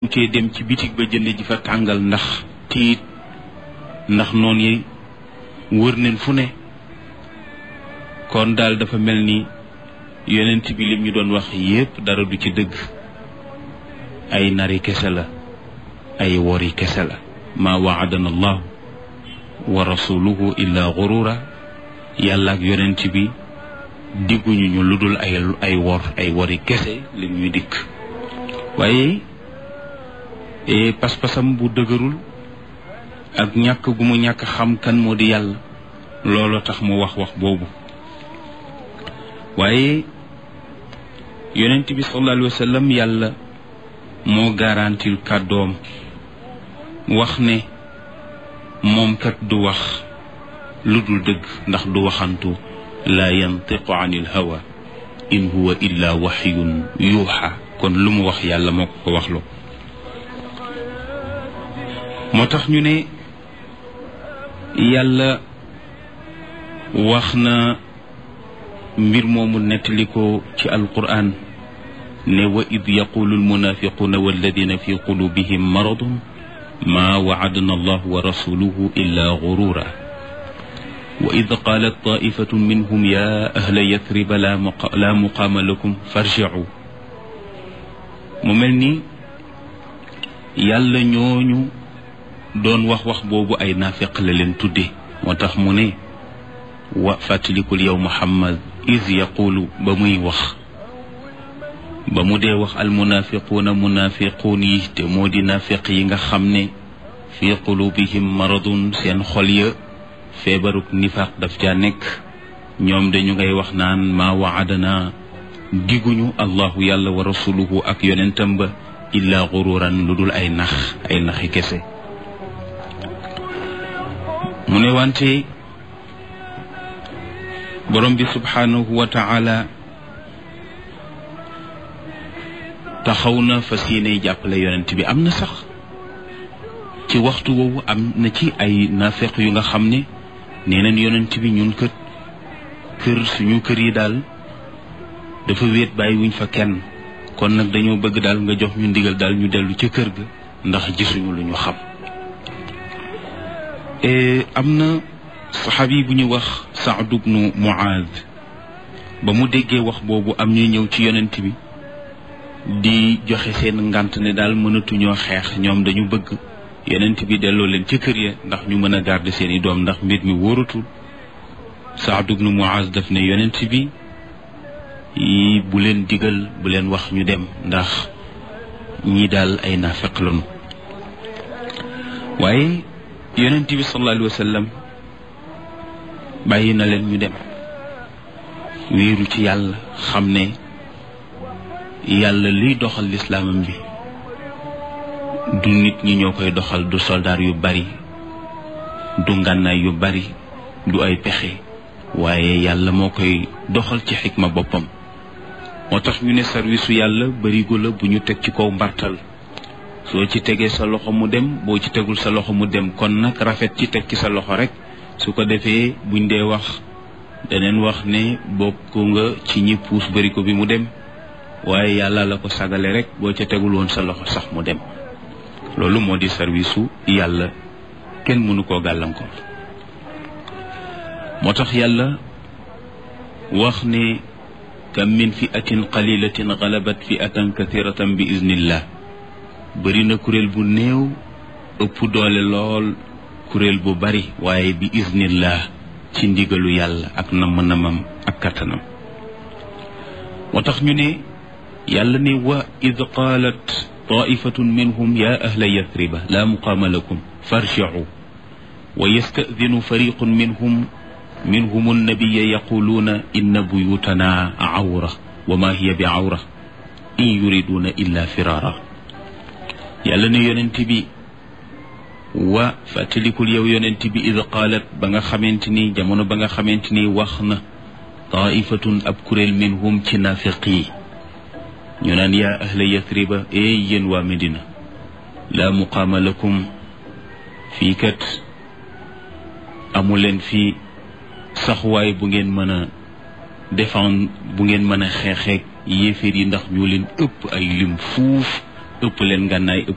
cee dem ci bitig ba jënd ji fa tàngal ndax tiit ndax noon yi wër neen fu ne kon daal dafa mel ni yonent bi lim ñu doon wax yépp dara du ci dëgg ay nari kese la ay wori kese la ma waadana allahu wa rasuluhu illa gurura yàlla ak yonent bi digguñu ñu lu dul ay ay wor ay wori kese li ñuy dikk waaye pas-pasam bu dëgërul ak ñàkk gu mu ñàkk xam kan moo di yàlla looloo tax mu wax wax boobu waaye yonent bi sallallahu alayhi wa sallam yàlla moo garantil kàddoom wax ne moom kat du wax lu dul dëgg ndax du waxantu laa yantiqu anil hawa in huwa illa waxyun yuuxa kon lu mu wax yàlla moo ko ko waxloo moo tax ñu ne yàlla wax na mbir moomu nettali ko ci alquran ne wa id yaqulu almunafiquna walladina fi qulubihim maradun ma waadana allah wa rasuluhu illa gurura wa id qalat taifatu minhum ya ahla yathriba la muqaama lakum farjicu mu mel ni yàlla ñooñu doon wax wax boobu ay naafeq la leen tudde moo tax mu ne wa fàttalikul yow muhammad is yaqulu ba muy wax ba mu dee wax almunafiquuna munafiquun yi te moo di naafeq yi nga xam ne fi qulubihim maradun seen xol ya feebaruk nifaaq daf caa nekk ñoom dañu ngay wax naan maa waadana diguñu allahu yàlla wa rasuluhu ak yonentam ba illa gururan lu dul ay nax ay naxi kese mu ne wante borom bi subhanahu wa taala taxaw na fas yéene jàppale yonent bi am na sax ci waxtu woowu am na ci ay naafeq yu nga xam ne nee nañ yonent bi ñun kët kër suñu kër yi daal dafa wéet bàyyi wuñ fa kenn kon nag dañoo bëgg daal nga jox ñu ndigal daal ñu dellu ca kër ga ndax gisuñu lu ñu xam am na saxaabi bu ñu wax Saad ibnu Muaad ba mu déggee wax boobu am ñuy ñëw ci yonent bi di joxe seen ngant ne daal mënatuñoo xeex ñoom dañu bëgg yonent bi delloo leen ca kër ya ndax ñu mën a garder seen i doom ndax mbir mi wóoratul Saad ibnu Muaaz daf ne yonent bi yi bu leen digal bu leen wax ñu dem ndax ñii daal ay naafeq lañu waaye yonent bi sallallahu alayhi wa sallam bàyyi na leen ñu dem wéeru ci yàlla xam ne yàlla liy doxal lislaamam bi du nit ñi ñoo koy doxal du soldaar yu bari du ngànnaay yu bari du ay pexe waaye yàlla moo koy doxal ci xikma boppam moo tax ñu ne sarwisu yàlla barigo la bu ñu teg ci kaw mbartal soo ci tegee sa loxo mu dem boo ci tegul sa loxo mu dem kon nag rafet ci teg ci sa loxo rek su ko defee buñ dee wax daneen wax ne bokk nga ci ñi puus barigo bi mu dem waaye yàlla la ko sagale rek boo ca tegul woon sa loxo sax mu dem loolu moo di sarwisu yàlla kenn mënu koo gàllankoor moo tax yàlla wax ne kam min fiatin qalilatin galabat fiatan kathiratan bi iznillah bëri na kuréel bu néew ëpp doole lool kuréel bu bari waaye bi iznillah ci ndigalu yàlla ak namm-namam ak kattanam moo tax ñu ne yàlla ne wa id qaalat taifatun minhum ya ahla yathriba la muqaama lakum farjicu wa yastadinu fariqun minhum minhum annabiya yaquluuna inna buyutana awra wa ma hiya bi awra in yuriduna illa firara yàlla ne yonent bi wa fàttalikul yow yonent bi id qaalat ba nga xamante ni jamono ba nga xamante ni wax na taifatun ab kuréel minhum ci naafiq yi ñu naan yaa ahla yathriba eey yéen waa Medina laa muqaama lakum fii kat amuleen fii saxwaay bu ngeen mën a défendre bu ngeen mën a xeexeeg yéeféer yi ndax ñoo leen ëpp ay lim fuuf ëpp leen ngànnaay ëpp